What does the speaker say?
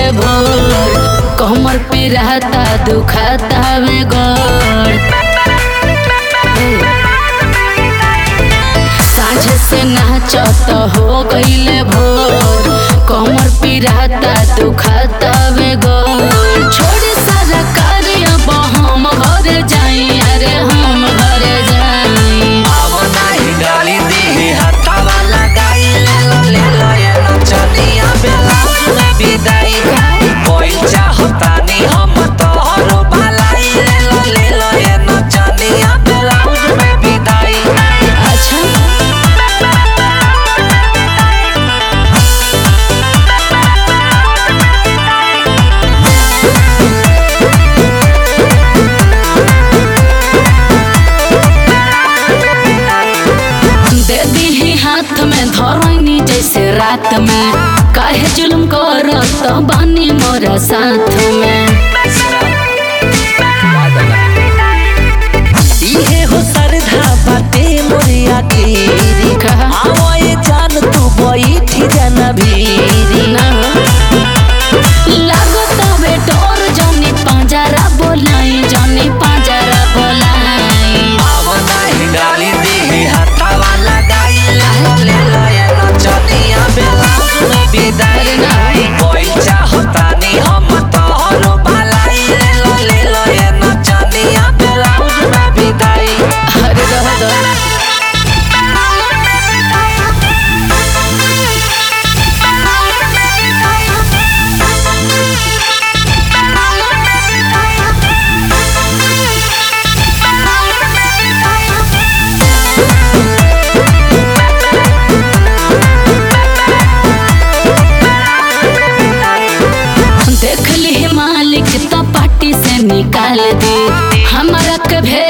भोर कमर पे रहता दुखाता वे गोर साँझ से नाचत हो गईले भोर कमर पे रहता दुखाता वे गोर छोड़ सारा कार्य अब हम घर जाई अरे हम घर जाई अब नाही गाली दी हथवा लगाई ले लो ले लो ये नचनिया ब्लाउज में विदाई कोई चाहतानी हम तोहरो भलाई ले लो ले लो ये नचनिया ब्लाउज में विदाई अच्छा दे दी हाथ में धरनी जैसे रात में काहे जुल्म करत बानी मोरा साथ में इहे हो सरधा बाटे मोरिया गिरी कहा आओ ये जान तू बैठी जाना भीरी ना लागत बे डोर जनी पांजरा बोलाई जनी पांजरा बोलाई अब नाही डाली दी हथवा लगाई ले लो ले लो ये नचनिया ब्लाउज में विदाई कोई चाहतानी हम तोहरो भलाई ले लो ले लो ये नचनिया ब्लाउज में विदाई अरे रह दो देख ली मालिक तो पार्टी से निकाल दे हमारा के भेज